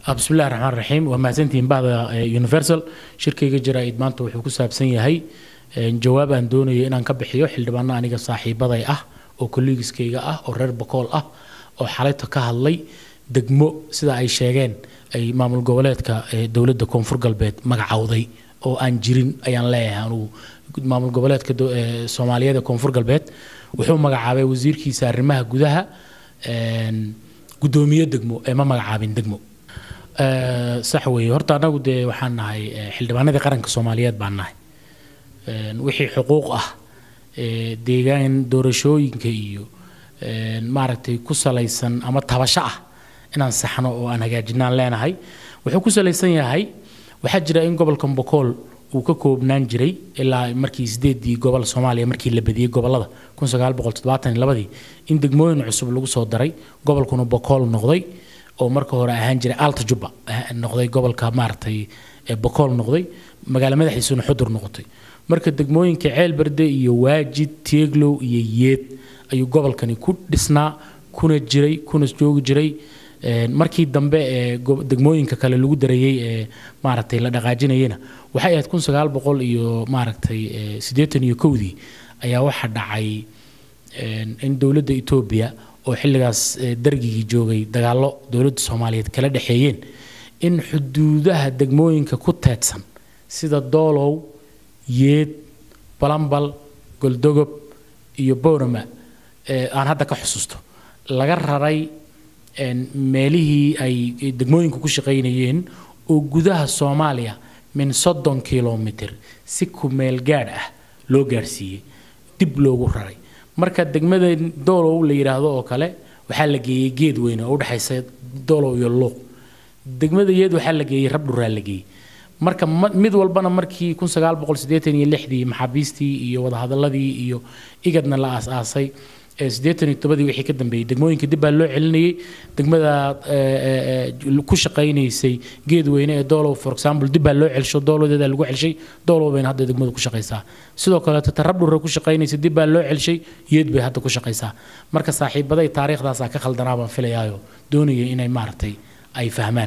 bismillahi raxmaan raxiim waa mahadsantihiin bahda universal shirkayga jaraa'id maanta wuxuu ku saabsan yahay jawaab aan doonayo inaan ka bixiyo xildhibaano aniga saaxiibaday ah oo kolleegiskayga ah oo reer bakool ah oo xalayta ka hadlay degmo sida ay sheegeen ay maamul goboleedka dowladda koonfur galbeed magacowday oo aan jirin ayaan leeyahay anugu maamul goboleedka soomaaliyeed ee koonfur galbeed wuxuu magacaabay wasiirkiisa arrimaha gudaha guddoomiye degmo ee ma magacaabin degmo sax weeye horta annagu dee waxaan nahay xildhibaanadii qaranka soomaaliyeed baan nahay wixii xuquuq ah deegaan doorashooyinka iyo maaragtay ku salaysan ama tabasho ah inaan saxno oo aan hagaajinaan leenahay wuxuu ku salaysan yahay waxaa jira in gobolka bokool uu ka koobnaan jiray ilaa markii sideedii gobol soomaaliya markii la badiyey gobolada ladii in degmooyin cusub lagu soo daray gobolkuna bokool noqday oo marka hore ahaan jiray alta jubba noqday gobolka maaragtay bokool noqday magaalo madaxiisuna xudur noqotay marka degmooyinka ceelberde iyo waajid teeglow iyo yeed ayuu gobolkani ku dhisnaa kuna jiray kuna joogi jiray markii dambe ee degmooyinka kale lagu dareeyey ee maaragtay la dhaqaajinayena waxay ahayd kun sagaal boqol iyo maaragtay siddeetan iyo kowdii ayaa waxaa dhacay in dowladda etoobiya oo xilligaas dargigii joogay dagaallo dowladda soomaaliyeed kala dhexeeyeen in xuduudaha degmooyinka ku teedsan sida doolow yeed balambal goldogob iyo boorama aan hadda ka xusuusto laga raray meelihii ay degmooyinku ku shaqaynayeen oo gudaha soomaaliya min soddon kilomitr si kumeel gaadh ah loo gaadhsiiyey dib loogu raray marka degmada doolow la yidhaahdo oo kale waxaa la geeyey geed weyne oo udhexaysa doolow iyo luuq degmada yeed waxaa la geeyey rabdhuraa la geeyey marka mid walbana markii kun sagaal boqol siddeetan iyo lixdii maxaabiistii iyo wadahadaladii iyo igadna la aas-aasay siddeetan iyo tobadii wixii ka dambeeyey degmooyinka dib baa loo celinayay degmada ku shaqaynaysay geedweyne ee doolow for example dib baa loo celsho doolowdeeda lagu celshay doolow bayna hadda degmadu ku shaqaysaa sidoo kaleeto tarabdhura ku shaqaynaysay dib baa loo celshay yeed bay hadda ku shaqaysaa marka saaxiibaday taariikhdaasaa ka khaldanaa baan filayaayo doonayay inay maaragtay ay fahmaan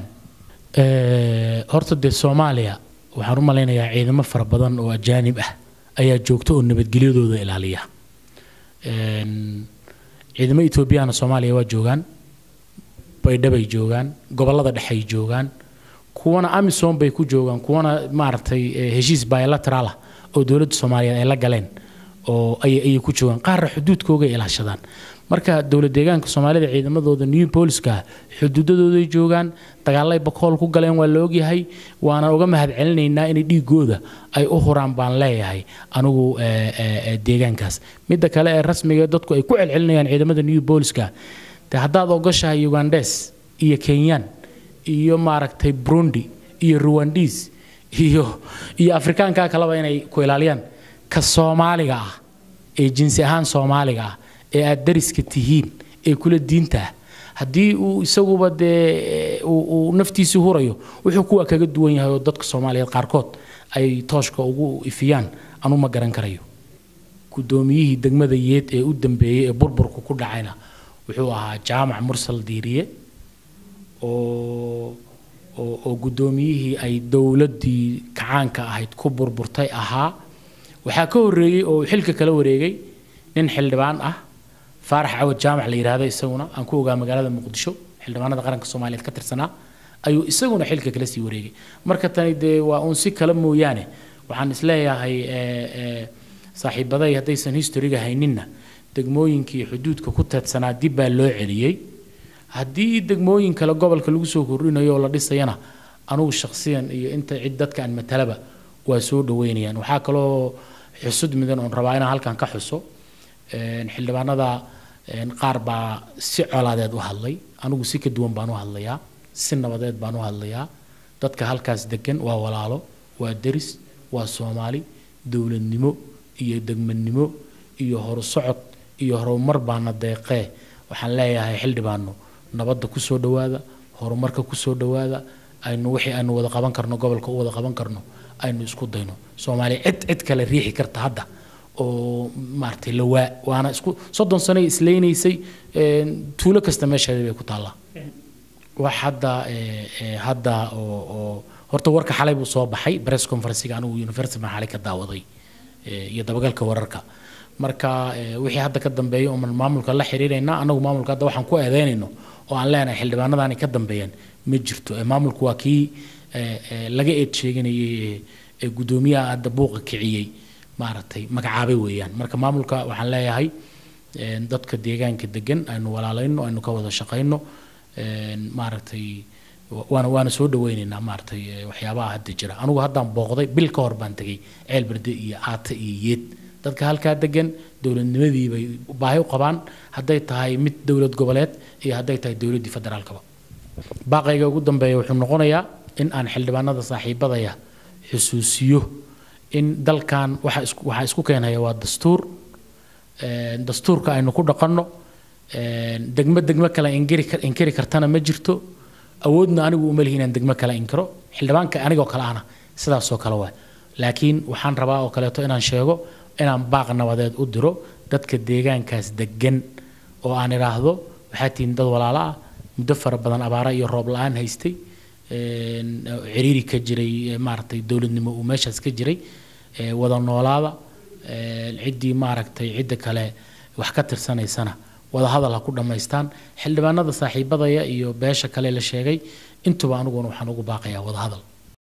horta dee soomaaliya waxaan u malaynayaa ciidamo fara badan oo ajaanib ah ayaa joogta oo nabadgelyadooda ilaaliya ciidamo etoobiyana soomaaliya waa joogaan baydhabay joogaan gobolada dhexey joogaan kuwana amisom bay ku joogaan kuwana maaragtay heshiis bilateralah oo dowladda soomaaliyeed ay la galeen oo ayay ku joogaan qaarna xuduudkoogay ilaashadaan marka dowlad deegaanka soomaalida ciidamadooda new booliska xuduudadooday joogaan dagaalay bakool ku galeen waa la ogyahay waana uga mahad celinaynaa inay dhiigooda ay u huraan baan leeyahay anigu deegaankaas midda kale ee rasmiga dadku ay ku celcelinayaan ciidamada new booliska de haddaad ogashahay ugandes iyo kenyan iyo maaragtay burundi iyo ruwandis iyo iyo afrikaanka kaleba inay ku ilaaliyaan ka soomaaliga ah ee jinsi ahaan soomaaliga ah ee aad dariska tihiin ee kula diinta ah haddii uu isaguba dee uu naftiisii hurayo wuxuu kuwa kaga duwan yahay oo dadka soomaaliyeed qaarkood ay tooshka ugu ifiyaan anu ma garan karayo guddoomiyihii degmada yeed ee u dambeeyey ee burburku ku dhacayna wuxuu ahaa jaamac mursal diiriye oo oo guddoomiyihii ay dowladdii kacaanka ahayd ku burburtay ahaa waxaa ka horreeyey oo xilka kala wareegay nin xildhibaan ah faarax cawad jaamac la yidhaahdo isaguna aan ku ogaa magaalada muqdisho xildhibaanada qaranka soomaaliyeed ka tirsanaa ayuu isaguna xilka kala sii wareegay marka tani dee waa uun si kale mooyaane waxaan isleeyahay saaxiibaday haddaysan historiga hayninna degmooyinkii xuduudka ku teedsanaa dib baa loo celiyey haddii degmooyin kale gobolka lagu soo kordhinayo oo la dhisayana anugu shakhsiyan iyo inta cid dadka aan matalaba waa soo dhaweynayaan waxaa kaloo xusud mudan oon rabaa inaan halkan ka xuso xildhibaanada qaar baa si colaadeed u hadlay anigu si ka duwan baan u hadlayaa si nabadeed baan u hadlayaa dadka halkaas degan waa walaalo waa deris waa soomaali dowladnimo iyo degmadnimo iyo horusocod iyo horumar baana deeqee waxaan leeyahay xildhibaano nabadda ku soo dhowaada horumarka ku soo dhowaada aynu wixii aynu wada qaban karno gobolka u wada qaban karno aynu isku dayno soomaaliya cid cid kale riixi karta hadda oo maaragtay lawaa waana isku soddon sano islaynaysay tuulo kasta meesheeda bay ku taallaa wax hadda ee, ee, hadda oo oo horta warka xalay buu soo baxay press conferencega anigu university baan xalay ka daawaday ee, iyo dabagalka wararka marka ee, wixii hadda ka dambeeya oman maamulka la xiriirayna anagu maamulka hadda waxaan ku eedeynayno oo aan leenahay xildhibaanadani ka dambeeyaan ma jirto ee, maamulku waa kii ee, ee, laga eed sheeganayay ee, ee guddoomiyaha hadda buuqa kiciyey maaragtay magacaabay weeyaan marka maamulka waxaan leeyahay een, dadka deegaanka degan aynu walaalayno aynu ka wada shaqayno een, maaragtay wa- waana waana soo dhaweyneynaa maaragtay ee, waxyaabaha hadda jira anigu haddaan booqday bil ka hor baan tegey ceel berde iyo aata iyo yeed dadka halkaa degan dowladnimadii bay baahi u qabaan hadday tahay mid dowlad goboleed iyo hadday tahay dowladdii federaalkaba baaqayga ugu dambeeya wuxuu noqonayaa in aan xildhibaanada saaxiibadaya xusuusiyo in dalkan waxa isku waxa isku keenaya waa dastuur een, dastuurka aynu ku dhaqanno een, degmo degmo kale inkiri kar- inkiri kartana ma jirto awoodna anigu uma lihi inaan degmo kale inkiro xildhibaanka anigoo kale ahna sidaasoo kale waa laakiin waxaan rabaa oo kaleeto inaan sheego inaan baaq nabadeed u diro dadka deegaankaas degan oo aan idhaahdo waxaa tihiin dad walaalo ah muddo fara badan abaara iyo roob la-aan haystay een, ciriiri ka jiray ee, maaragtay dowladnimo uu meeshaas ka jiray ee, wada noolaada een, ciddii maaragtay cidda kale wax ka tirsanaysana wada hadal ha ku dhammaystaan xildhibaanada saaxiibadaya iyo beesha kale la sheegay intuba aniguna waxaan ugu baaqayaa wada hadal